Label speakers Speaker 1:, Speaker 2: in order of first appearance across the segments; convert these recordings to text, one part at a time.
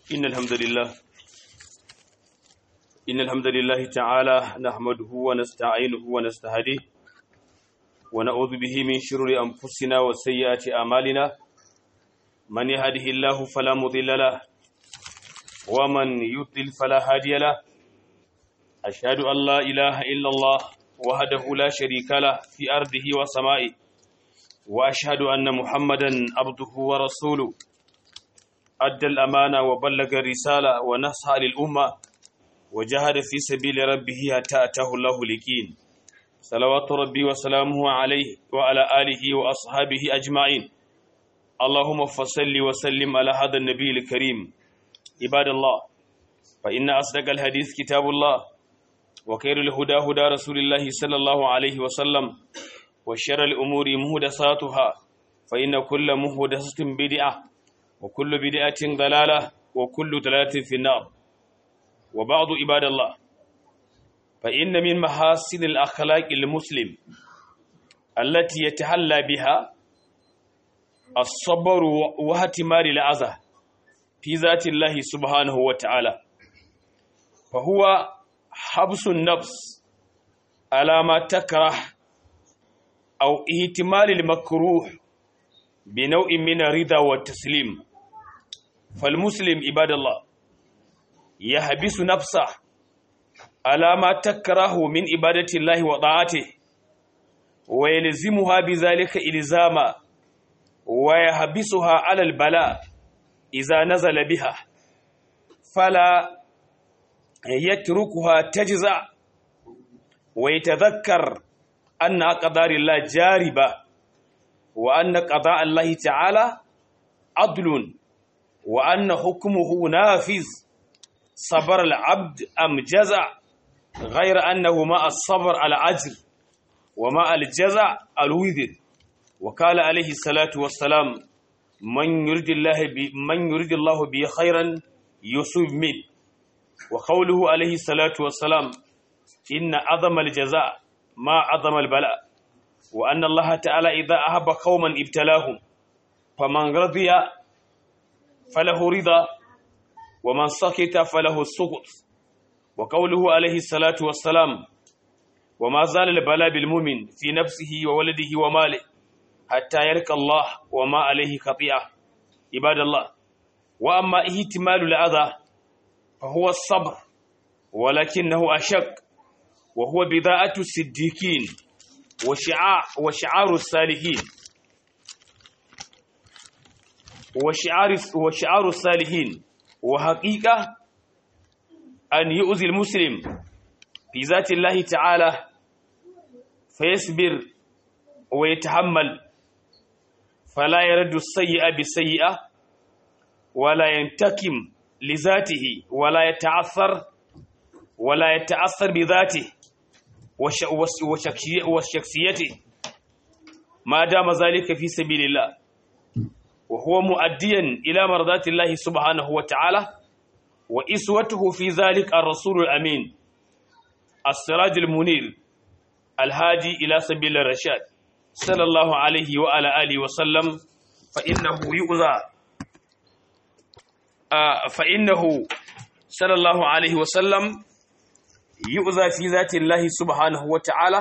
Speaker 1: إن الحمد لله إن الحمد لله تعالى نحمده ونستعينه ونستهديه ونعوذ به من شرور أنفسنا وسيئات أعمالنا من يهده الله فلا مضل له ومن يضلل فلا هادي له أشهد أن لا إله إلا الله وحده لا شريك له في أرضه وسمائه وأشهد أن محمدا عبده ورسوله أدى الأمانة وبلغ الرسالة ونصح للأمة وجاهد في سبيل ربه حتى أتاه الله اليقين صلوات ربي وسلامه عليه وعلى آله وأصحابه أجمعين اللهم فصل وسلم على هذا النبي الكريم عباد الله فإن أصدق الحديث كتاب الله وخير الهدى هدى رسول الله صلى الله عليه وسلم وشر الأمور مهدساتها فإن كل مهدسة بدعة وكل بدعة ضلالة وكل ضلالة في النار وبعض عباد الله فإن من محاسن الأخلاق المسلم التي يتحلى بها الصبر واحتمال الأذى في ذات الله سبحانه وتعالى فهو حبس النفس على ما تكره أو احتمال المكروه بنوع من الرضا والتسليم فالمسلم عباد الله يحبس نفسه على ما تكره من عبادة الله وطاعته ويلزمها بذلك إلزاما ويحبسها على البلاء إذا نزل بها فلا يتركها تجزع ويتذكر أن أقدار الله جاربة وأن قضاء الله تعالى عدل وأن حكمه نافذ صبر العبد أم جزع غير أنه مع الصبر على أجر ومع الجزع الوذر وقال عليه الصلاة والسلام من يريد الله بي من يريد الله به خيرا يصيب منه وقوله عليه الصلاة والسلام إن عظم الجزاء ما عظم البلاء وأن الله تعالى إذا أحب قوما ابتلاهم فمن رضي فله رضا ومن سكت فله السكت وقوله عليه الصلاة والسلام وما زال البلاء بالمؤمن في نفسه وولده وماله حتى يلقى الله وما عليه خطيئة عباد الله وأما اهتمال الأذى فهو الصبر ولكنه أشق وهو بضاعة الصديقين وشعار وشعار الصالحين وشعار وشعار الصالحين وحقيقة أن يؤذي المسلم في ذات الله تعالى فيصبر ويتحمل فلا يرد السيئة بالسيئة ولا ينتكم لذاته ولا يتعثر ولا يتأثر بذاته وشخصيته ما دام ذلك في سبيل الله وهو مؤديا إلى مرضات الله سبحانه وتعالى وإسوته في ذلك الرسول الأمين السراج المنير الهادي إلى سبيل الرشاد صلى الله عليه وعلى آله وسلم فإنه يؤذى آه فإنه صلى الله عليه وسلم يؤذى في ذات الله سبحانه وتعالى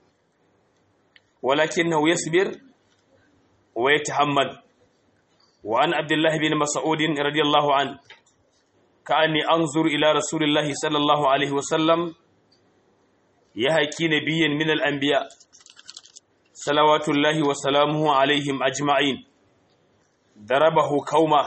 Speaker 1: ولكنه يصبر ويتحمل وعن عبد الله بن مسعود رضي الله عنه كأني أنظر إلى رسول الله صلى الله عليه وسلم يهكي نبيا من الأنبياء صلوات الله وسلامه عليهم أجمعين ضربه كومه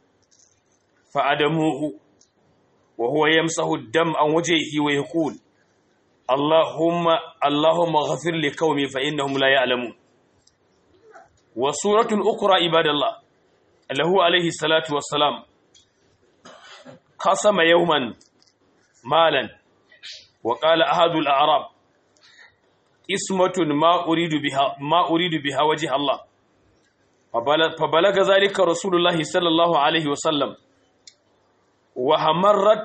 Speaker 1: فأدموه وهو يمسح الدم عن وجهه ويقول اللهم اللهم اغفر لقومي فإنهم لا يعلمون وسورة أخرى عباد الله له عليه الصلاة والسلام قسم يوما مالا وقال أحد الأعراب اسمة ما أريد بها ما أريد بها وجه الله فبلغ ذلك رسول الله صلى الله عليه وسلم وهمرت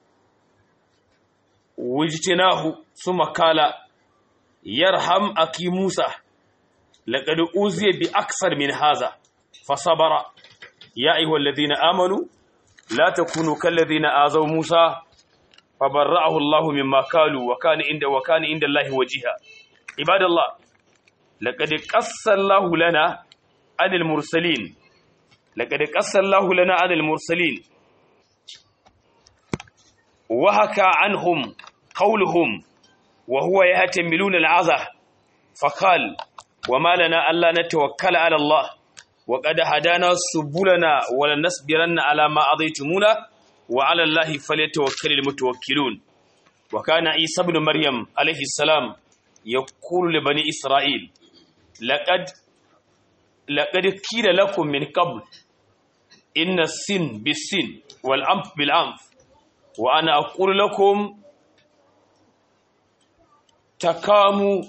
Speaker 1: وجتناه ثم قال يرحم أكي موسى لقد أوذي بأكثر من هذا فصبر يا أيها الذين آمنوا la takunu kallazina azaw Musa fabarra'ahu Allah mimma qalu wa kana inda wa kana inda Allah wajiha ibadallah laqad qassala Allah lana anil mursalin laqad qassala Allah lana anil mursalin wa haka anhum qawluhum wa huwa yahtamiluna al'azah faqal وما لنا ألا نتوكل على الله وقد هدانا سبلنا ولنصبرن على ما أضيتمونا وعلى الله فليتوكل المتوكلون وكان عيسى بن مريم عليه السلام يقول لبني إسرائيل لقد لقد قيل لكم من قبل إن السن بالسن والأنف بالأنف وأنا أقول لكم تكاموا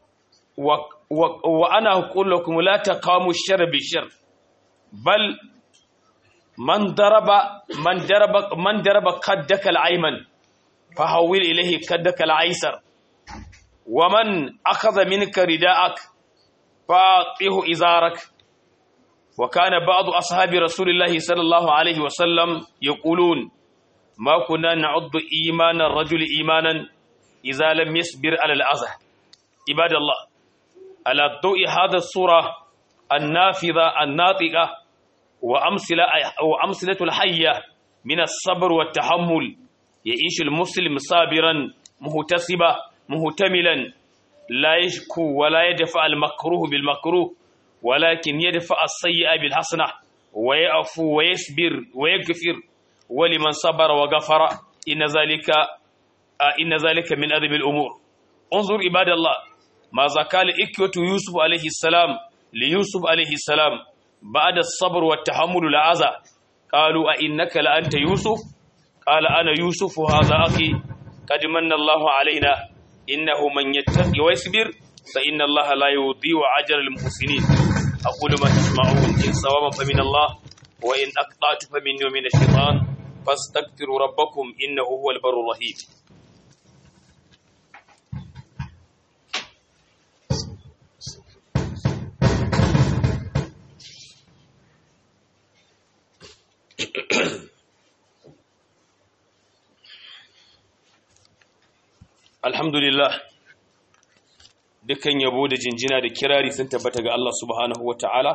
Speaker 1: وأنا أقول لكم لا تقاموا الشر بالشر بل من ضرب من ضرب من ضرب قدك الأيمن فحول إليه قدك الأيسر ومن أخذ منك رداءك فأعطيه إزارك وكان بعض أصحاب رسول الله صلى الله عليه وسلم يقولون ما كنا نعد إيمان الرجل إيمانا إذا لم يصبر على الأذى عباد الله على ضوء هذا الصورة النافذة الناطقة وأمثلة, وأمثلة الحية من الصبر والتحمل يعيش المسلم صابرا مهتسبا مهتملا لا يشكو ولا يدفع المكروه بالمكروه ولكن يدفع السيئة بالحسنة ويعفو ويصبر ويغفر ولمن صبر وغفر إن ذلك إن ذلك من أدب الأمور انظر عباد الله ماذا قال إكوة يوسف عليه السلام ليوسف عليه السلام بعد الصبر والتحمل العزى قالوا أئنك لأنت يوسف قال أنا يوسف هذا أخي قد من الله علينا إنه من يتقي ويصبر فإن الله لا يضيع أجر المحسنين أقول ما تسمعون إن صوابا فمن الله وإن أقطعت فمني ومن الشيطان فاستغفروا ربكم إنه هو البر الرحيم alhamdulillah dukkan yabo da jinjina da kirari sun tabbata ga Allah subhanahu wa ta'ala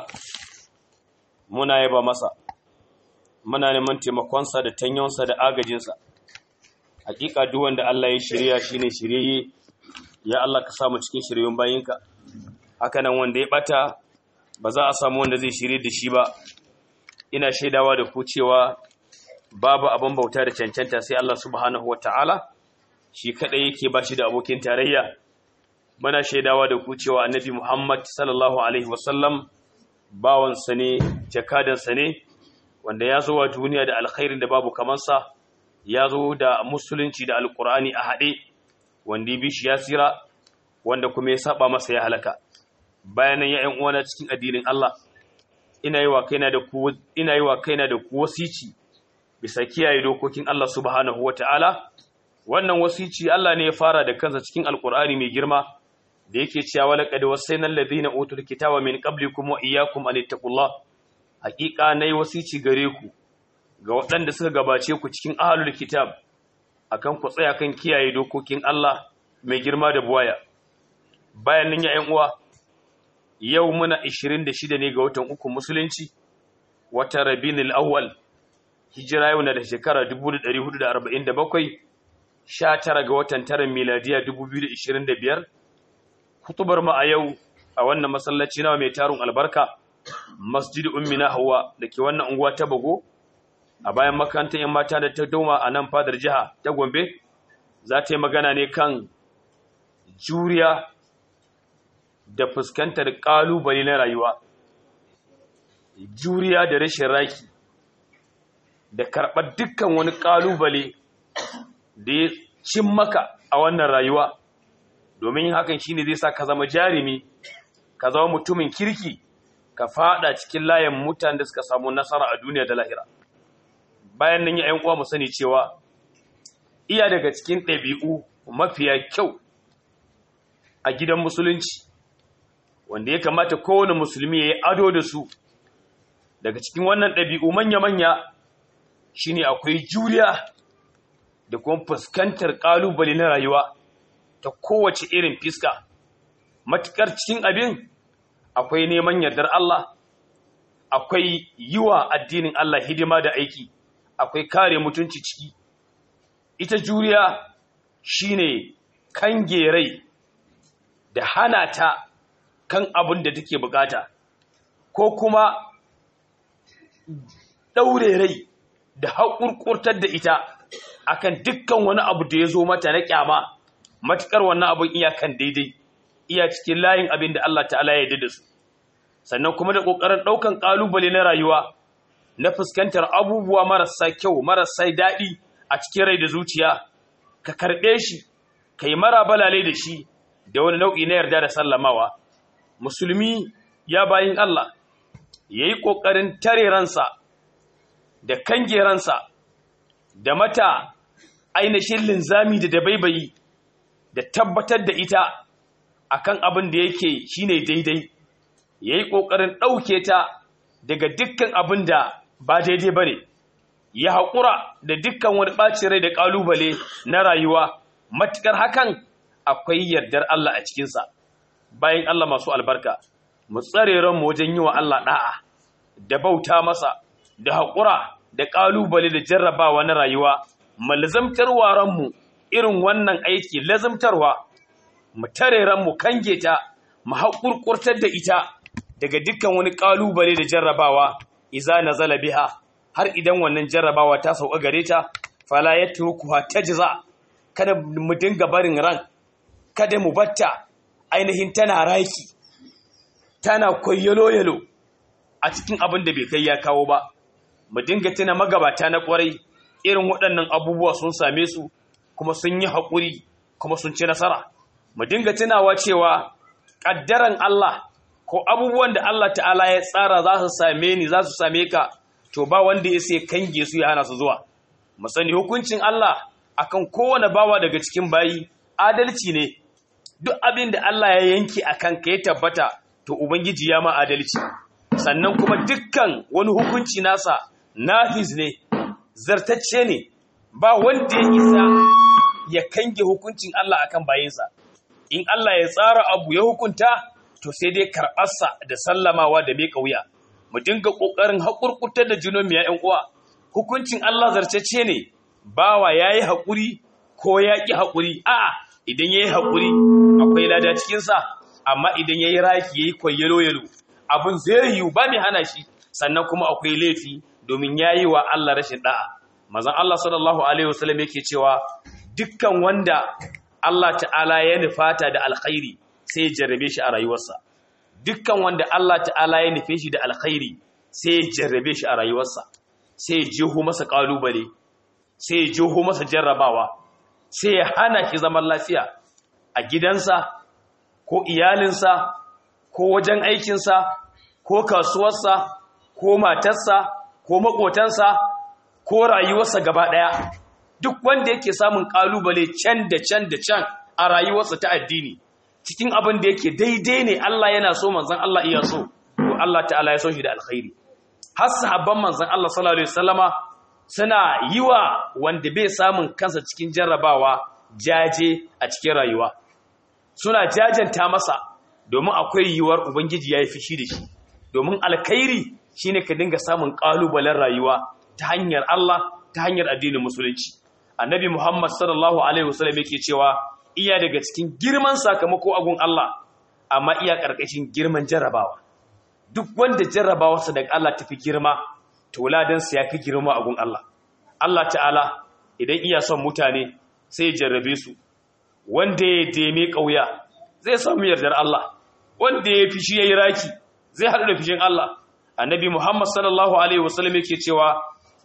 Speaker 1: muna yaba masa muna neman taimakonsa da tanyonsa da agajinsa hakika duk wanda Allah ya shirya shine shiryayye ya Allah ka samu cikin shiryon bayinka haka nan wanda ya bata ba za a samu wanda zai shirye da shi ba ina shaidawa da ku cewa babu abin bauta da cancanta sai Allah subhanahu wa ta'ala shi kadai yake ba shi da abokin tarayya muna shaidawa da ku cewa annabi Muhammad sallallahu alaihi wasallam bawansa ne jakadansa ne wanda ya zo wa duniya da alkhairin da babu kamansa ya zo da musulunci da alkur'ani a haɗe wanda ya bi shi ya tsira wanda kuma ya saba masa ya halaka bayanan ya ƴan uwana cikin addinin Allah ina yi wa kaina da ku ina yi wa kaina da ku wasici bisa kiyaye dokokin Allah subhanahu wataala wannan wasici Allah ne ya fara da kansa cikin alkur'ani mai girma da yake cewa walaqad wasayna alladhina utul kitaba min qablikum wa iyyakum an ittaqullah haqiqa nayi wasici gare ku ga waɗanda suka gabace ku cikin ahlul kitab akan ku tsaya kan kiyaye dokokin Allah mai girma da buwaya bayan nan ya ƴan uwa yau muna 26 ne ga watan uku musulunci wata rabinul awwal hijira yau na da shekara 1447 19 ga watan taran miladiya 2025 kutubar mu a yau a wannan masallaci nawa mai tarun albarka masjid ummina hawa da ke wannan unguwa ta bago a bayan makarantar yan mata da ta doma a nan fadar jiha ta gombe za ta yi magana ne kan juriya da fuskantar kalubale na rayuwa juriya da rashin raki da karɓar dukkan wani kalubale da ya cin maka a wannan rayuwa domin hakan shine zai sa ka zama jarumi ka zama mutumin kirki ka fada cikin layin mutanen da suka samu nasara a duniya da lahira bayan nan ya uwa mu sani cewa iya daga cikin ɗabi'u mafiya kyau a gidan musulunci wanda ya kamata kowane musulmi ya yi ado da su daga cikin wannan ɗabi'u manya-manya shine akwai juriya da kuma fuskantar kalubale na rayuwa ta kowace irin fiska matukar cikin abin akwai neman yardar Allah akwai yiwa addinin Allah hidima da aiki akwai kare mutunci ciki ita juriya shine kange rai da hana ta kan abin da take bukata ko kuma daure rai da haƙurƙurtar da ita akan dukkan wani abu da ya zo mata na kyama matukar wannan abin iyakan daidai iya cikin layin abin da Allah ta'ala ya yarda da su sannan kuma da ƙoƙarin ɗaukan ƙalubale na rayuwa na fuskantar abubuwa marasa kyau marasa daɗi a cikin rai da zuciya ka karɓe shi ka yi mara balale da shi da wani nau'i na yarda da sallamawa musulmi ya bayin Allah ya yi ƙoƙarin tare ransa da kange ransa da mata ainihin linzami da dabaibayi da tabbatar da ita akan abin da yake shine daidai ya yi ƙoƙarin ɗauke ta daga dukkan abin da ba daidai ba ne ya haƙura da dukkan wani ɓacin rai da ƙalubale na rayuwa matuƙar hakan akwai yardar Allah a cikinsa bayan Allah masu albarka mu tsare ranmu wajen yi wa Allah ɗa'a da bauta masa da haƙura da ƙalubale da jarrabawa na rayuwa mu lazamtarwa ranmu irin wannan aiki lazamtarwa mu tare ranmu kange ta mu haƙurƙurtar da ita daga dukkan wani ƙalubale da jarrabawa iza nazala biha har idan wannan jarrabawa ta sauka gare ta fala yatrukuha tajza kada mu dinga barin ran kada mu batta ainihin tana raki tana koyyalo yalo a cikin abin da bai kai ya kawo ba mu dinga tuna magabata na kwarai irin waɗannan abubuwa sun same su kuma sun yi haƙuri kuma sun ci nasara mu dinga tunawa cewa ƙaddaran Allah ko abubuwan da Allah ta'ala ya tsara za su same ni za su same ka to ba wanda ya sai kange su ya hana su zuwa mu sani hukuncin Allah akan kowane bawa daga cikin bayi adalci ne duk abin da Allah ya yanke akan ka ya tabbata to ubangiji ya ma adalci sannan kuma dukkan wani hukunci nasa nafiz ne zartacce ne ba wanda ya isa ya kange hukuncin Allah akan bayinsa in Allah ya tsara abu ya hukunta to sai dai karɓarsa da sallamawa da mai wuya mu dinga ƙoƙarin haƙurƙutar da junan ya ‘yan uwa hukuncin Allah zartacce ne bawa ya yi haƙuri ko ya ƙi haƙuri a'a idan ya yi haƙuri akwai lada cikinsa amma idan ya yi raki ya yi kwayyalo yalo abin zai yiwu ba mai hana shi sannan kuma akwai laifi domin ya yi wa Allah rashin ɗa'a mazan Allah sallallahu alaihi wasallam yake cewa dukkan wanda Allah ta'ala ya nufata da alkhairi sai ya jarrabe shi a rayuwarsa dukkan wanda Allah ta'ala ya nufe shi da alkhairi sai ya jarrabe shi a rayuwarsa sai ya jeho masa kalubale sai ya jeho masa jarrabawa sai ya hana shi zaman lafiya a gidansa ko iyalinsa ko wajen aikinsa ko kasuwarsa ko matarsa ko makotansa ko rayuwarsa gaba ɗaya duk wanda yake samun kalubale can da can da can a rayuwarsa ta addini cikin abin da yake daidai ne Allah yana so manzon Allah iya so to Allah ta'ala ya so shi da alkhairi har sahabban manzon Allah sallallahu alaihi wasallama suna yiwa wanda bai samun kansa cikin jarrabawa jaje a cikin rayuwa suna jajanta masa domin akwai yiwuwar ubangiji ya yi fishi da shi domin alkhairi shine ka dinga samun kalubalen rayuwa ta hanyar Allah ta hanyar addinin musulunci annabi Muhammad sallallahu alaihi wasallam yake cewa iya daga cikin girman sakamako agun Allah amma iya karkashin girman jarrabawa duk wanda jarrabawarsa daga Allah tafi girma to ladansa ya fi girma agun Allah Allah ta'ala idan iya son mutane sai ya jarrabe su wanda ya deme ƙauya zai samu yardar Allah wanda ya fi shi ya yi raki zai haɗu da fishin Allah annabi Muhammad sallallahu alaihi wasallam yake cewa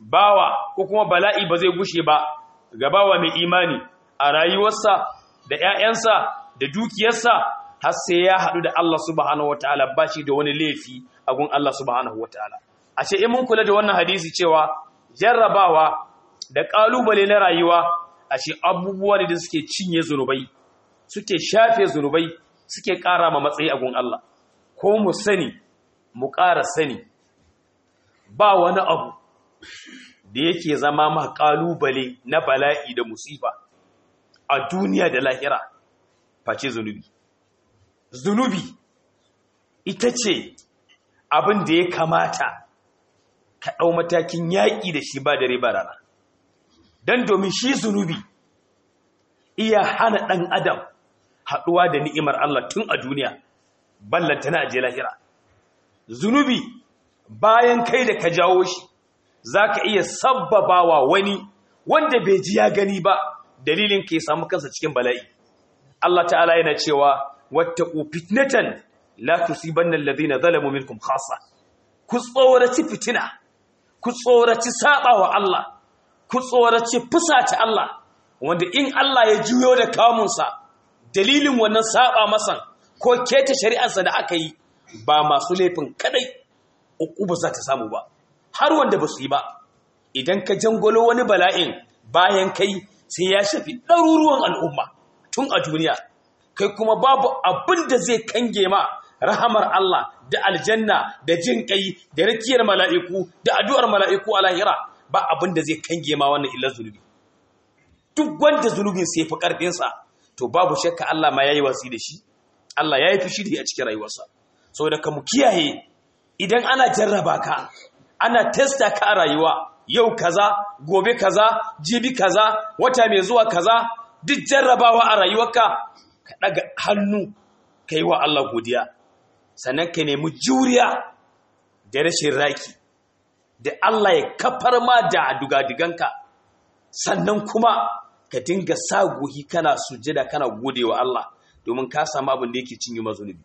Speaker 1: bawa ko kuma bala'i ba zai gushe ba ga bawa mai imani a rayuwarsa da ‘ya'yansa da dukiyarsa har sai ya haɗu da Allah subhanahu wa ta'ala ba shi da wani laifi a gun Allah subhanahu wa ta'ala. A ce, in mun kula da wannan hadisi cewa jarrabawa da ƙalubale na rayuwa a ce abubuwa ne da suke cinye zunubai, suke shafe zunubai, suke ƙara ma matsayi a gun Allah. Ko mu sani, mu ƙara sani, ba wani abu da yake zama ma kalubale na bala'i da musifa a duniya da lahira face zunubi zunubi ita ce abin da ya kamata ka ɗau matakin yaƙi da shi ba dare ba rana don domin shi zunubi iya hana ɗan adam haɗuwa da ni'imar Allah tun a duniya ballanta na aje lahira zunubi bayan kai da ka jawo shi za ka iya sabbabawa wani wanda bai ji ya gani ba dalilin ka ya samu kansa cikin bala'i Allah ta'ala yana cewa wattaqu fitnatan la tusibanna alladhina zalamu minkum khassa ku tsoraci fitina ku tsoraci sabawa Allah ku tsoraci fusata Allah wanda in Allah ya juyo da kamunsa dalilin wannan saba masan ko keta shari'arsa da aka yi ba masu laifin kadai uku ba za ta samu ba har wanda ba su yi ba idan ka jangolo wani bala'in bayan kai sai ya shafi ɗaruruwan al'umma tun a duniya kai kuma babu abin da zai kange ma rahamar Allah da aljanna da jin kai da rakiyar mala'iku da addu'ar mala'iku a lahira ba abin da zai kange ma wannan illar zunubi duk wanda zunubin sai fi ƙarfinsa to babu shakka Allah ma ya yi wasi da shi Allah ya yi fushi da a cikin rayuwarsa saboda ka mu kiyaye idan ana jarraba ka ana testa ka a rayuwa yau kaza gobe kaza jibi kaza wata mai zuwa kaza duk jarrabawa a rayuwarka ka daga hannu ka yi wa Allah godiya sannan ka nemi juriya da rashin raki da Allah ya kafar ma da dugadiganka sannan kuma ka dinga sa gohi kana sujjada kana gode wa Allah domin ka samu abin da yake cinye mazunubi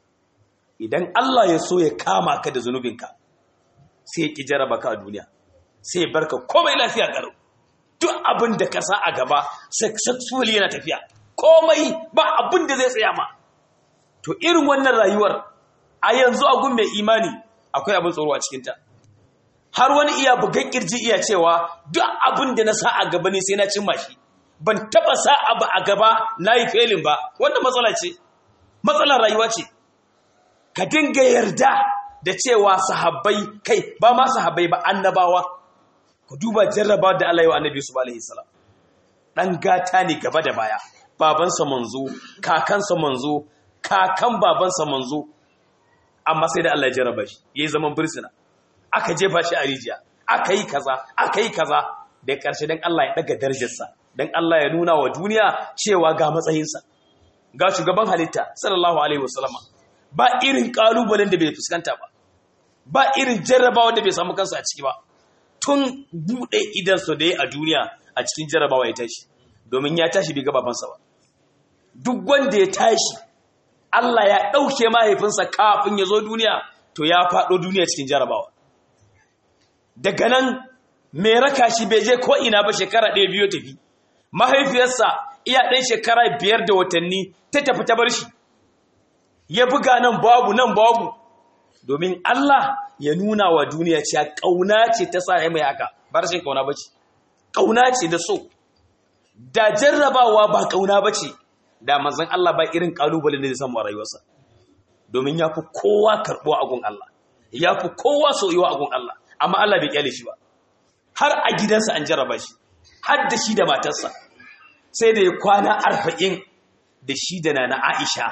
Speaker 1: idan Allah ya so ya kama ka da zunubinka sai ya ki jaraba ka a duniya sai ya barka komai lafiya karo duk abin da ka sa a gaba successfully yana tafiya komai ba abin da zai tsaya ma to irin wannan rayuwar a yanzu a gun mai imani akwai abin tsoro a cikinta har wani iya bugan kirji iya cewa duk abin da na sa a gaba ne sai na cimma shi ban taba sa abu a gaba na yi felin ba wannan matsala ce matsalar rayuwa ce ka dinga yarda da cewa sahabbai kai ba ma sahabbai ba annabawa ku duba jarraba da Allah ya wa annabi su alaihi salam dan gata ne gaba da baya babansa manzo kakansa manzo kakan babansa manzo amma sai da Allah ya jarraba shi yayi zaman bursuna aka jefa shi a rijiya aka yi kaza aka yi kaza da ƙarshe dan Allah ya daga darajarsa dan Allah ya nuna wa duniya cewa ga matsayinsa ga shugaban halitta sallallahu alaihi wasallama ba irin kalubalen da bai fuskanta ba ba irin jarrabawa da bai samu kansa a ciki ba tun bude idan so da a duniya a cikin jarrabawa ya tashi domin ya tashi bai ga babansa ba duk wanda ya tashi Allah ya ɗauke mahaifinsa kafin ya zo duniya to ya faɗo duniya cikin jarrabawa daga nan mai raka shi bai je ko ina ba shekara ɗaya biyu tafi mahaifiyarsa iya ɗan shekara biyar da watanni ta tafi ta bar shi ya buga nan babu nan babu domin Allah ya nuna wa duniya cewa ƙauna ce ta sa mai haka ba rashin ƙauna ba ce ƙauna ce da so da jarrabawa ba ƙauna ba ce da manzon Allah ba irin ƙalubalen da zai samu a rayuwarsa domin ya fi kowa karɓuwa a gun Allah ya fi kowa soyuwa a gun Allah amma Allah bai kyale shi ba har a gidansa an jarraba shi har da shi da matarsa sai da ya kwana arba'in da shi da na Aisha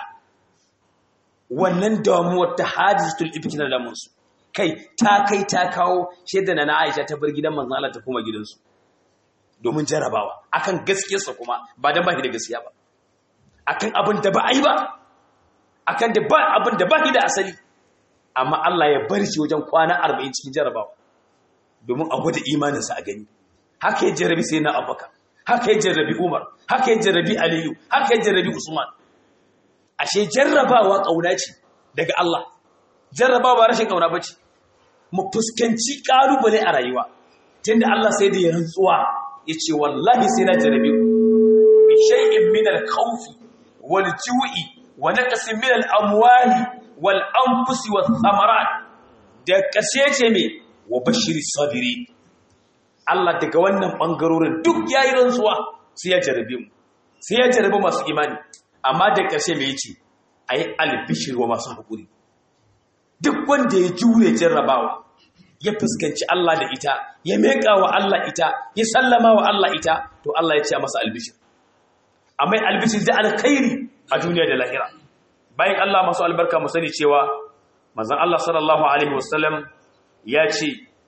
Speaker 1: wannan damuwar ta hadisatul ifki na damunsu kai ta kai ta kawo shaida na Aisha ta bar gidan manzon Allah ta kuma gidansu domin jarabawa akan gaskiyarsa kuma ba dan baki da gaskiya ba akan abin da ba a yi ba akan da ba abin da ba da asali amma Allah ya bar shi wajen kwana 40 cikin jarabawa domin a gwada imaninsa a gani haka ya jarabi sai na Abubakar haka ya jarrabi Umar haka ya jarrabi Aliyu haka ya jarrabi Usman ashe jarrabawa kauna ce daga Allah jarrabawa rashin kauna bace mu fuskanci kalubale a rayuwa tunda Allah sai da ya rantsuwa yace wallahi sai na jarrabe ku bi shay'in min al-khawfi wal ju'i wa naqsin min al-amwali wal anfusi wath thamarat da kashe ce me wa bashiri sabiri Allah daga wannan bangarorin duk yayi rantsuwa sai ya jarrabe mu sai ya jarrabe masu imani amma da ƙarshe mai yace ayi albishir wa masu hakuri duk wanda ya jure jarrabawa ya fuskanci Allah da ita ya meka wa Allah ita ya sallama wa Allah ita to Allah ya ce masa albishir amma albishir da alkhairi a duniya da lahira bayan Allah masu albarka mu sani cewa manzon Allah sallallahu alaihi wasallam ya ce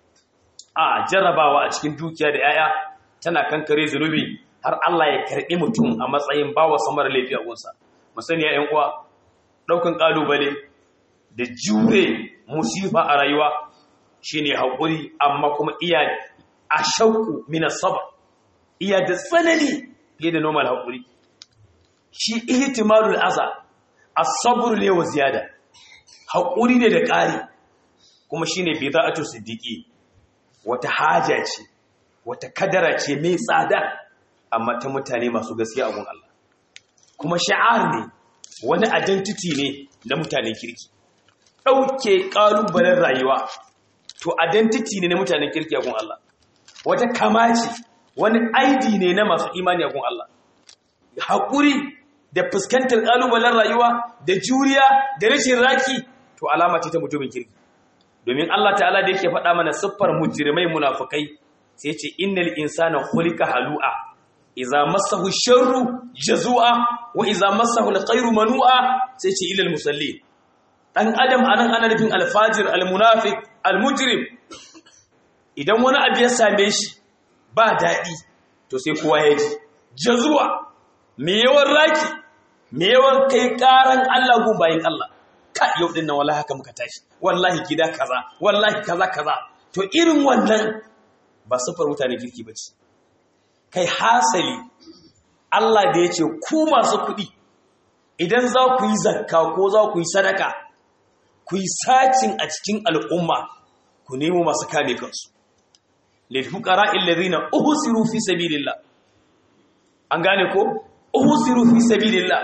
Speaker 1: a jarrabawa a cikin dukiya da yaya tana kankare zunubi har Allah ya karbi mutum a matsayin bawa samar laifi a gunsa mu sani ya ƴan uwa daukan kalubale da jure musifa a rayuwa shine haƙuri amma kuma iya a shauku mina saba iya da tsanani fiye da normal haƙuri shi ihtimalul aza as-sabr ne wa ziyada haƙuri ne da ƙari kuma shine bida'atu siddiqi wata haja ce wata kadara ce mai tsada amma ta mutane masu gaskiya a gun Allah kuma sha'ar ne wani identity ne na mutanen kirki ɗauke ƙalubalen rayuwa to identity ne na mutanen kirki a gun Allah wata kamaci wani ID ne na masu imani a gun Allah haƙuri da fuskantar ƙalubalen rayuwa da juriya da rashin raki to alama ce ta mutumin kirki domin Allah ta'ala da yake faɗa mana siffar mujrimai munafukai sai ce innal insana khuliqa halu'a idza massahu sharru jazua wa idza massahu alkhairu manu'a sai ce ilal musallin dan adam anan ana nufin alfajir almunafiq almujrim idan wani abu ya same shi ba daɗi to sai kowa ya ji jazuwa me yawan raki me yawan kai karan Allah gun bayin Allah ka yau din nan wallahi haka muka tashi wallahi gida kaza wallahi kaza kaza to irin wannan ba sufar mutane kirki bace kai hasali Allah da yace ku masu kuɗi idan za ku yi zakka ko za ku yi sadaka ku yi sacin a cikin al'umma ku nemo masu kame kansu lilfuqara alladhina uhsiru fi sabilillah an gane ko uhsiru fi sabilillah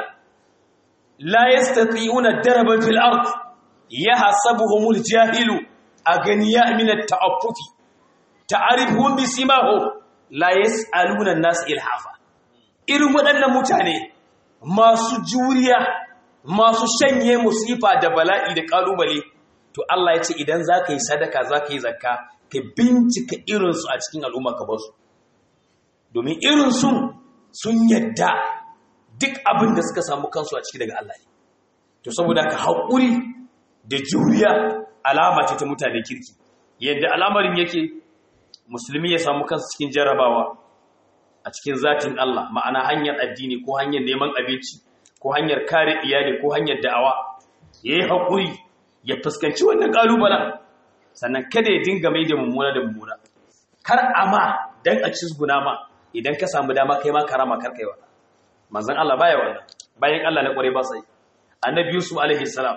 Speaker 1: la yastati'una daraban fil ard yahsabuhumul jahilu aganiya min at-ta'affufi ta'rifuhum bi simahum la yas'aluna an-nas ilhafa irin waɗannan mutane masu juriya masu shanye musifa da bala'i da kalubale to Allah ya ce idan zaka yi sadaka zaka yi zakka ka bincika irinsu a cikin al'umma ka basu domin irinsu sun yadda duk abin da suka samu kansu a ciki daga Allah ne to saboda ka haƙuri da juriya alama ce ta mutane kirki yadda alamarin yake musulmi ya samu kansu cikin jarabawa a cikin zatin Allah ma'ana hanyar addini ko hanyar neman abinci ko hanyar kare iyali ko hanyar da'awa ya yi haƙuri ya fuskanci wannan ƙalubalen sannan kada ya dinga mai da mummuna da mummuna kar ama dan a cizguna ma idan ka samu dama kai ma karama kar kai wannan manzon Allah baya wannan bayan Allah na kware ba sai annabi Yusuf alaihi salam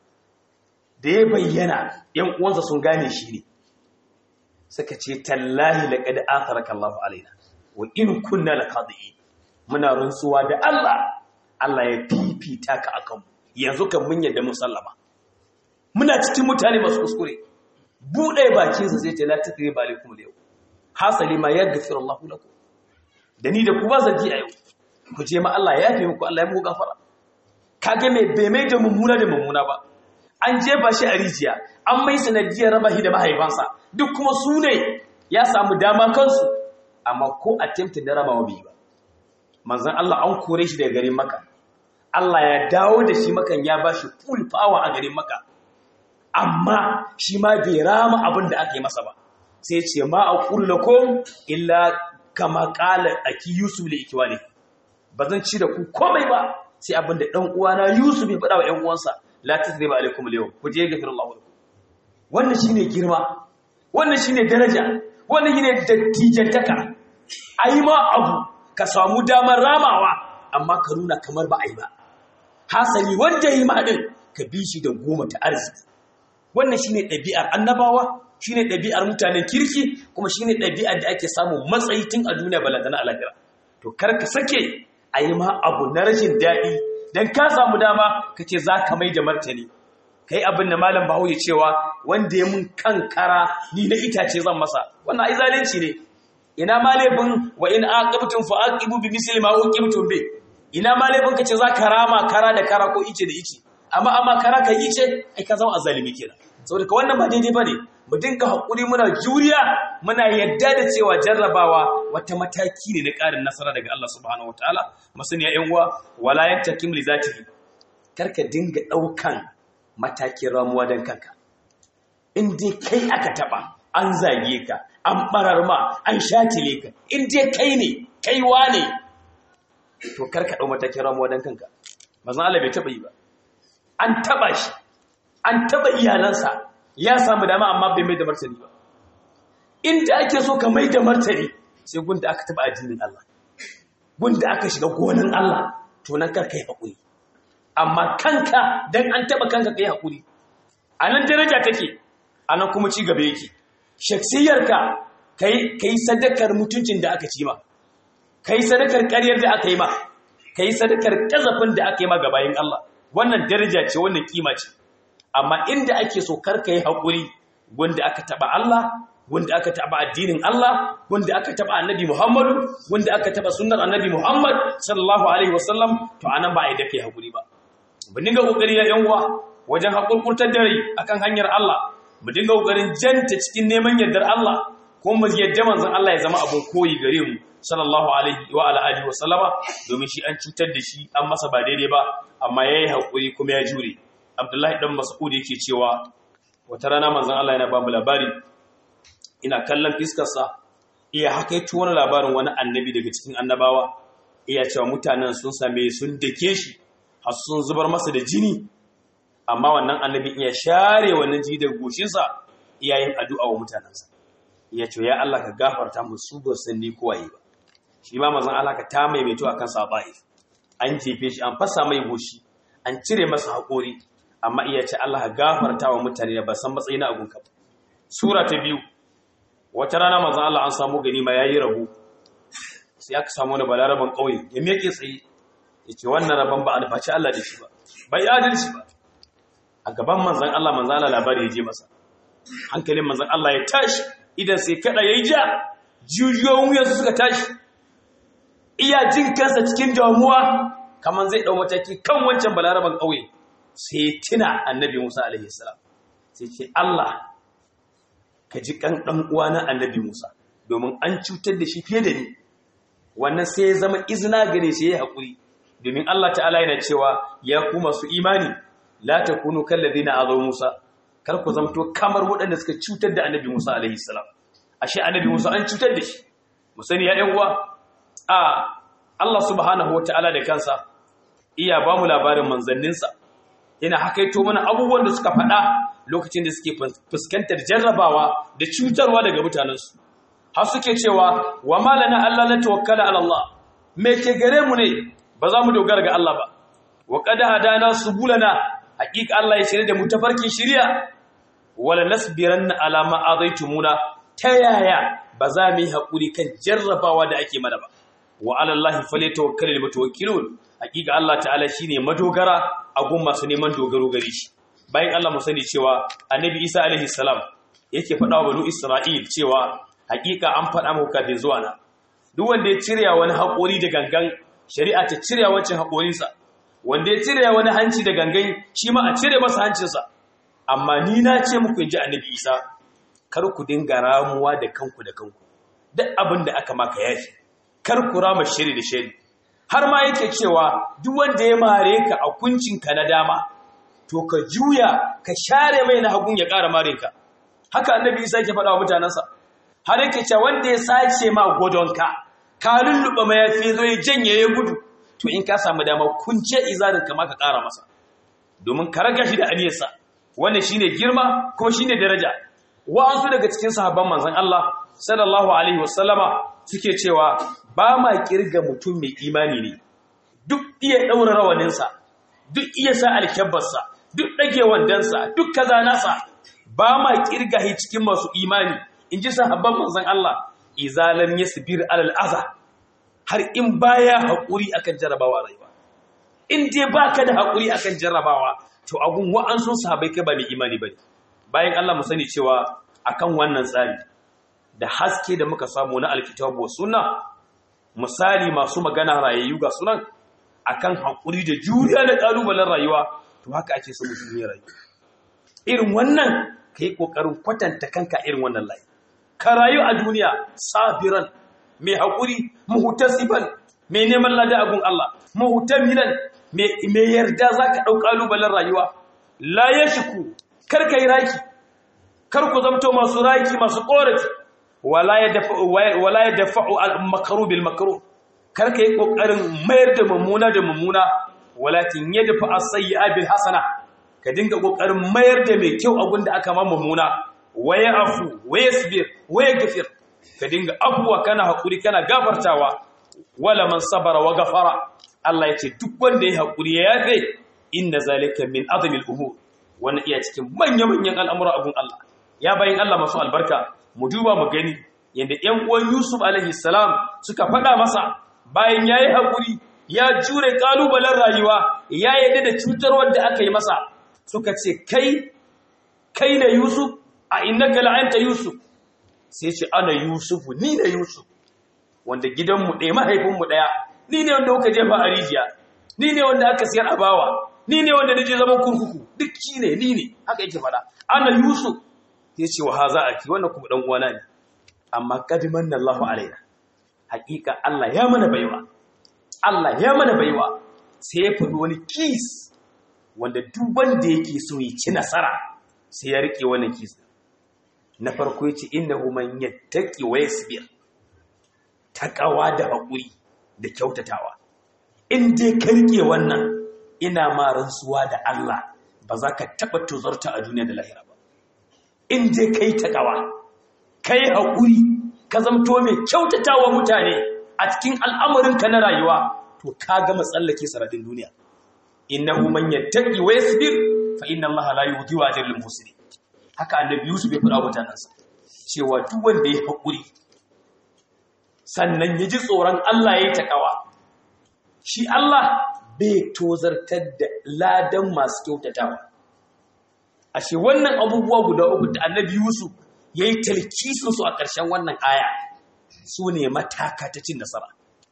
Speaker 1: da ya bayyana yan uwansa sun gane shi ne suka ce tallahi laqad atharaka Allah alaina wa in kunna laqadiin muna rantsuwa da Allah Allah ya fifita ka akan yanzu kan mun yadda musallama muna cikin mutane masu kuskure buɗe bakinsa sai ce la takri ba alaikum yau hasali ma yaghfiru Allah lakum da ni da ku ba zaki a yau ku je ma Allah ya yafe muku Allah ya muku gafara kage me bai mai da mummuna da mummuna ba an jefa shi a rijiya an mai sanadiyar raba shi da mahaifansa duk kuma su ne ya samu dama kansu amma ko attempt da rabawa bai ba manzon Allah an kore shi daga garin Makka Allah ya dawo da shi makan ya bashi full power a garin Makka amma shi ma bai rama abin da aka yi masa ba sai ce ma a kullakom illa kama kala aki yusuf da ikiwale ba zan ci da ku komai ba sai abin da ɗan uwana yusuf ya faɗa wa ‘yan uwansa la ta zai ba alaikum liyo ku je gafin Allah wadda wannan shi ne girma wannan shi ne daraja wannan shi ne dattijantaka a yi ma abu ka samu damar ramawa amma ka nuna kamar ba a yi ba hasali wanda ya yi ma ɗin ka bi shi da goma ta arziki wannan shine ɗabi'ar annabawa shine ɗabi'ar mutanen kirki kuma shine ɗabi'ar da ake samun matsayi tun a duniya balantana alaƙira to kar ka sake a yi ma abu na rashin daɗi don ka samu dama ka ce za ka mai da martani kai abin da malam bahaushe cewa wanda ya mun kankara ni na itace zan masa wannan ai zalunci ne ina ma laifin wa in aqibtum fa aqibu bi misli ma uqibtum bi ina ma laifin ka ce za ka rama kara da kara ko ice da ice amma amma kara ka ice ai ka zama azalimi kenan saboda wannan ba daidai bane mu dinga hakuri muna juriya muna yadda da cewa jarrabawa wata mataki ne na ƙarin nasara daga Allah subhanahu wataala masaniya yan uwa wala yantakim li zatihi karka dinga daukan matakin ramuwa dan kanka in dai kai aka taba an zage ka an barar ma an shatile ka in dai kai ne kai wane to karka dau matakin ramuwa dan kanka manzon Allah bai taba yi ba an taba shi an taba iyalansa ya samu dama amma bai mai da martani ba inda ake so ka mai da martani sai gunda aka taba addinin Allah gunda aka shiga gonan Allah to nan kar kai hakuri amma kanka dan an taba kanka kai hakuri anan daraja take anan kuma ci gaba yake shaksiyarka kai kai sadakar mutuncin da aka ci ma kai sadakar ƙaryar da aka yi ma kai sadakar kazafin da aka yi ma gabayin Allah wannan daraja ce wannan kima ce amma inda ake so karka yi haƙuri wanda aka taɓa Allah wanda aka taɓa addinin Allah wanda aka taɓa annabi Muhammadu wanda aka taɓa sunnar annabi Muhammad sallallahu alaihi wasallam to anan ba a yi da kai haƙuri ba mu dinga kokari ya yan uwa wajen haƙurƙurtar da rai akan hanyar Allah mu dinga kokarin janta cikin neman yardar Allah ko mu yadda manzon Allah ya zama abun koyi gare mu sallallahu alaihi wa ala alihi wa sallama domin shi an cutar da shi an masa ba daidai ba amma yayi haƙuri kuma ya jure abdullahi dan mas'ud yake cewa wata rana manzon Allah yana ba mu labari ina kallon fiskarsa iya hakaito wani labarin wani annabi daga cikin annabawa iya cewa mutanen sun same sun dake shi har sun zubar masa da jini amma wannan annabi iya share wannan jini daga goshinsa iya yin addu'a wa mutanensa iya ce ya Allah ka gafarta musu ba san ni kowaye ba shi ma manzon Allah ka ta maimaito akan sa an jefe shi an fasa mai goshi an cire masa haƙori amma iya ce Allah gafarta wa mutane da ba san matsayi na agunka ba sura ta biyu wata rana manzon Allah an samu gani ma yayi rabu sai aka samu wani balaraban ƙauye ya meke tsaye yace wannan rabon ba alfaci Allah da shi ba bai adalci ba a gaban manzon Allah manzon Allah labari ya je masa hankalin manzon Allah ya tashi idan sai kada yayi ja jijiyoyin wuyansu suka tashi iya jin kansa cikin damuwa kamar zai dau mataki kan wancan balaraban ƙauye sai tuna annabi Musa alaihi salam sai ce Allah ka ji kan dan uwana annabi Musa domin an cutar da shi fiye da ni wannan sai ya zama izina gare shi yayi hakuri domin Allah ta'ala yana cewa ya ku masu imani la takunu kal ladina azaw Musa kar ku zamto kamar waɗanda suka cutar da annabi Musa alaihi salam ashe annabi Musa an cutar da shi mu sani ya ɗan uwa a Allah subhanahu wataala da kansa iya ba mu labarin manzanninsa yana hakaito mana abubuwan da suka faɗa lokacin da suke fuskantar jarrabawa da cutarwa daga mutanensu har suke cewa wa malana Allah la tawakkala ala Allah me ke gare mu ne ba za mu dogara ga Allah ba wa qad hadana subulana haqiqa Allah ya shirye da mu tafarkin shiriya wala nasbiranna ala ma adaitumuna ta yaya ba za mu yi hakuri kan jarrabawa da ake mana ba wa ala Allah falyatawakkalul mutawakkilun hakika Allah ta'ala shine madogara a gun masu neman dogaro gare shi bayan Allah mu sani cewa annabi Isa alaihi salam yake faɗa wa banu Isra'il cewa hakika an faɗa muku kafin zuwa na duk wanda ya cire wani haƙori da gangan shari'a ta cire wancan haƙorinsa wanda ya cire wani hanci da gangan shi ma a cire masa hancinsa amma ni na ce muku in ji annabi Isa kar ku dinga ramuwa da kanku da kanku duk abin da aka maka yafi kar ku rama shiri da shiri har ma yake cewa duk wanda ya mare ka a kuncinka na dama to ka juya ka share mai na hagun ya ƙara mare ka haka annabi isa yake faɗa wa mutanensa har yake cewa wanda ya sace ma godonka ka lulluɓa mayafi zo ya janye ya gudu to in ka samu dama kunce izarin ka ma ka ƙara masa domin ka raga shi da aniyarsa wannan shine girma kuma shine daraja wa'ansu daga cikin sahabban manzon Allah sallallahu alaihi wasallama suke cewa ba ma kirga mutum mai imani ne duk iya ɗaura rawaninsa duk iya sa alkyabbarsa duk ɗage wandansa duk kaza nasa ba ma kirga shi cikin masu imani in ji sahabban manzon Allah izalam yasbir alal aza har in baya haƙuri akan jarabawa rayuwa in dai baka da haƙuri akan jarabawa to agun wa'ansu sahabbai kai ba mai imani bane bayan Allah mu sani cewa akan wannan tsari da haske da muka samu na alkitabu wa sunna misali masu magana rayayyu ga sunan akan haƙuri da juriya da ƙalubalen rayuwa to haka ake so mutum ya rayu irin wannan ka yi ƙoƙarin kwatanta kanka irin wannan layi ka rayu a duniya sabiran mai haƙuri muhutasiban mai neman lada agun Allah muhutamilan mai yarda za ka ɗau ƙalubalen rayuwa la ya shiku kar ka yi raki kar ku zamto masu raki masu ƙorafi wala ya dafa'u al-makaru bil makaru kar ka yi ƙoƙarin mayar da mummuna da mummuna walakin ya dafa as-sayyi'a bil hasana ka dinga ƙoƙarin mayar da mai kyau abin da aka ma mummuna waya afu waya sibir waya gafir ka dinga abuwa kana haƙuri kana gafartawa wala man sabara wa gafara Allah ya ce duk wanda ya haƙuri ya yafe inna zalika min azmil umur wannan iya cikin manya-manyan al'amura abun Allah ya bayin Allah masu albarka mu duba mu gani yadda ƴan uwan Yusuf alaihi salam suka faɗa masa bayan yayi haƙuri ya jure kalubalen rayuwa ya yadda da cutarwar da aka yi masa suka ce kai kai da Yusuf a innaka la'anta Yusuf sai ce ana Yusufu ni da Yusuf wanda gidanmu ɗaya mahaifinmu ɗaya ni ne wanda kuka jefa a rijiya ni ne wanda aka siyar a bawa ni ne wanda naje zaman kurkuku duk shi ne ni ne haka yake faɗa ana Yusuf ya ce wa haza aki wannan kuma dan uwana ne amma kadiman Allahu alaina haƙiƙa Allah ya mana baiwa Allah ya mana baiwa sai ya faɗi wani kis wanda duk wanda yake so ya ci nasara sai ya rike wannan kis na farko yace innahu man yattaqi wa yasbir taqawa da hakuri da kyautatawa in dai ka rike wannan ina ma rantsuwa da Allah ba za ka taba tozarta a duniya da lahira ba in dai kai taqawa kai hakuri ka zamto mai kyautatawa mutane a cikin al'amarinka na rayuwa to ka gama tsallake saradin duniya innahu man yattaqi wa yasbir fa inna allaha la yudhi'u ajra al muhsinin haka annabi yusuf ya fara mutanansa cewa duk wanda ya hakuri sannan ya ji tsoron Allah ya takawa shi Allah bai tozartar da ladan masu kyautatawa ashe wannan abubuwa guda uku da annabi yusuf yayi talkisin su a ƙarshen wannan aya su ne mataka ta cin nasara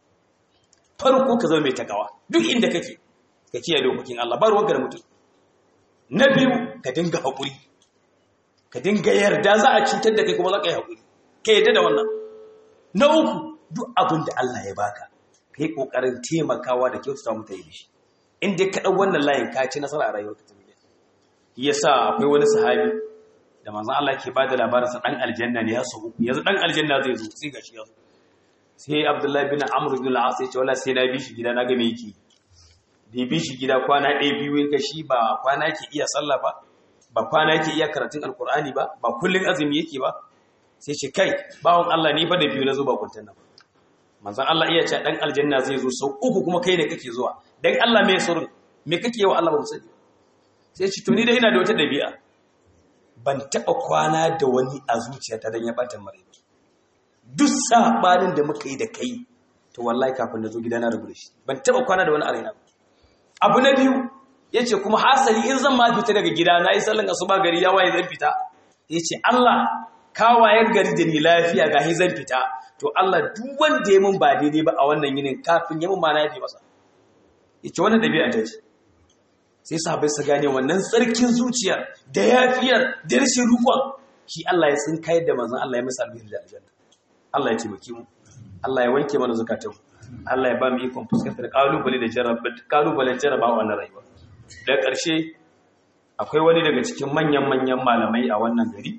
Speaker 1: farko ka zama mai takawa duk inda kake ka kiyaye dokokin Allah ba ruwanka da mutum na biyu ka dinga haƙuri ka dinga yarda za a cutar da kai kuma za ka yi haƙuri ka yarda da wannan na uku duk abin da Allah ya baka ka yi ƙoƙarin taimakawa da kyautata mutane da shi in dai ka ɗau wannan layin ka ci nasara a rayuwar ka tafiya yasa akwai wani sahabi da manzon Allah ke bada labarin sa dan aljanna ne ya so yanzu dan aljanna zai zo sai gashi ya zo sai Abdullahi bin Amr bin al-As ya ce wala sai na bi shi gida na ga me yake da bi shi gida kwana ɗaya biyu in shi ba kwana yake iya sallah ba ba kwana yake iya karatun alkur'ani ba ba kullun azumi yake ba sai ce kai bawon Allah ni fa da biyu na zo ba kuntan nan manzon Allah iya ce dan aljanna zai zo sau uku kuma kai ne kake zuwa dan Allah me surun me kake yi wa Allah ba mu sani sai ce to ni dai ina da wata dabi'a ban taɓa kwana da wani a zuciyata don ya ɓata mara duk saɓanin da muka yi da kai to wallahi kafin da zo gida na rubu da shi ban taɓa kwana da wani a raina abu na biyu ya ce kuma hasali in zan ma fita daga gida na yi sallan asuba gari ya waye zan fita ya ce Allah ka wayar gari da ni lafiya ga zan fita to Allah duk wanda ya mun ba daidai ba a wannan yinin kafin ya mun ma na yafe masa ya ce wannan ɗabi'a ta ce sai sahabai su gane wannan tsarkin zuciyar da yafiyar da rashin rukon shi Allah ya tsin kayar da manzon Allah ya masa albihir da aljanna Allah ya taimake mu Allah ya wanke mana zakatun Allah ya ba mu ikon fuskantar kalubale da jarraba kalubalen jarraba wannan rayuwa da ƙarshe akwai wani daga cikin manyan manyan malamai a wannan gari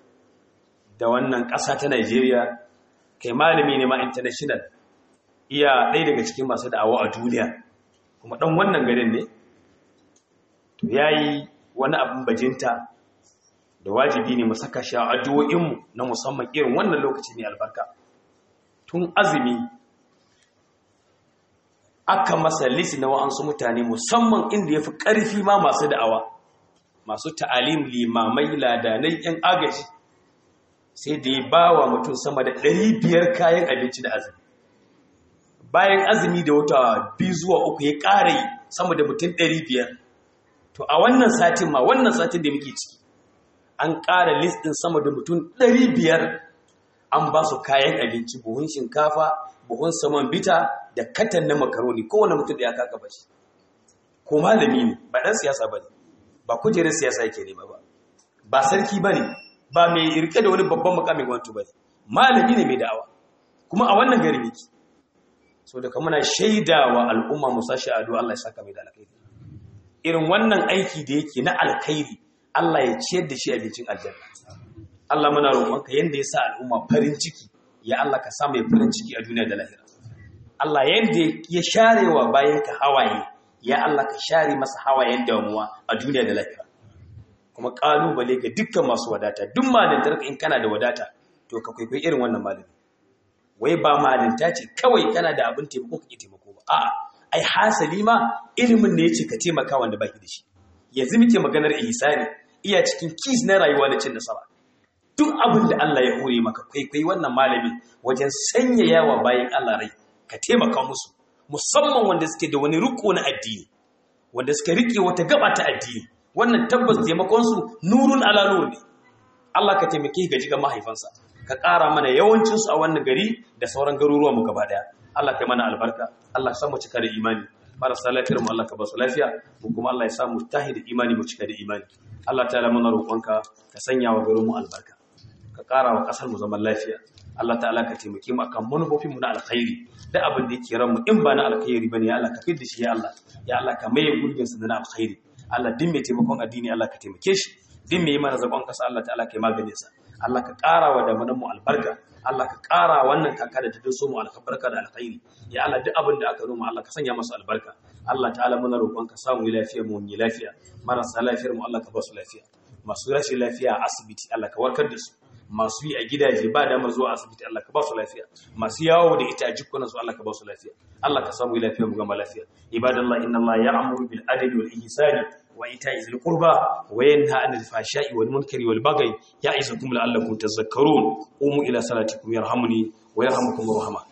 Speaker 1: da wannan ƙasa ta Najeriya kai malami ne ma international iya ɗaya daga cikin masu da'awa a duniya kuma ɗan wannan garin ne to ya yi wani abin bajinta da wajibi ne mu saka shi a addu'o'inmu na musamman irin wannan lokaci ne albarka tun azumi aka masa lisi na wa'ansu mutane musamman inda ya fi ƙarfi ma masu da'awa masu ta'alim limamai ladanai 'yan agaji sai da ya ba wa mutum sama da 500 kayan abinci da azumi bayan azumi da wata biyu zuwa uku ya ƙara yi sama da mutum 500 to a wannan satin ma wannan satin da muke ciki an ƙara listin sama da mutum 500 an ba su kayan abinci buhun shinkafa buhun saman bita da katan na makaroni kowane mutum da ya kaka ba shi ko malami ne ba ɗan siyasa ba ne ba kujerar siyasa yake ne ba ba ba sarki bane ba mai rike da wani babban mukamin gwamnati bane malami ne mai da'awa kuma a wannan gari yake so da kuma muna shaidawa al'umma musashi ado Allah ya saka mai da alkhairi irin wannan aiki da yake na alkhairi Allah ya ciyar da shi abincin aljanna Allah muna roƙonka yanda ya sa al'umma farin ciki ya Allah ka sa mai farin ciki a duniya da lahira Allah yanda ya sharewa bayan ka hawaye ya Allah ka share masa hawayen damuwa a duniya da lahira kuma kalubale ga dukkan masu wadata duk malintar in kana da wadata to ka kwaikwayi irin wannan malami wai ba malinta ce kawai kana da abin taimako ka ke taimako ba a'a ai hasali ma ilimin ne yace ka taimaka wanda baki da shi yanzu muke maganar ihsani iya cikin kis na rayuwa da cin nasara duk abin da Allah ya hore maka kwaikwayi wannan malami wajen sanya yawa bayan Allah rai ka taimaka musu musamman wanda suke da wani riko na addini wanda suka rike wata gaba ta addini wannan tabbas taimakon su nurun ala nur ne Allah ka taimake ga jiga mahaifansa ka ƙara mana yawancin su a wannan gari da sauran garuruwan mu gaba daya Allah kai mana albarka Allah sa mu cika da imani marasa lafiyar mu Allah ka ba su lafiya mu kuma Allah ya sa mu tahi da imani mu cika da imani Allah ta'ala muna roƙonka ka sanya wa garin mu albarka ka ƙara wa ƙasar mu zaman lafiya Allah ta'ala ka taimake mu akan manufofin mu na alkhairi da abin da yake ranmu in ba na alkhairi bane ya Allah ka fidda shi ya Allah ya Allah ka maye gurbin sa na alkhairi Allah din mai taimakon addini Allah ka taimake shi din mai mana zagon kasa Allah ta'ala ka yi maganin sa Allah ka ƙara wa da mu albarka Allah ka ƙara wannan kaka da ta so mu albarka da alkhairi ya Allah duk abin da aka noma Allah ka sanya masa albarka Allah ta'ala muna roƙon ka samu lafiya mu yi lafiya marasa lafiyar mu Allah ka ba su lafiya masu rashin lafiya a asibiti Allah ka warkar da su masu yi a gidaje ba damar zuwa asibiti Allah ka ba su lafiya masu yawo da ita a jikunan su Allah ka ba su lafiya Allah ka samu lafiya mu gama lafiya ibadallah inna Allah ya'muru bil adli wal ihsani wa ita'i zil qurba wa yanha 'anil fahsha'i wal munkari wal baghi ya'izukum la'allakum tadhakkarun qumu ila salatikum yarhamuni wa yarhamukum rahman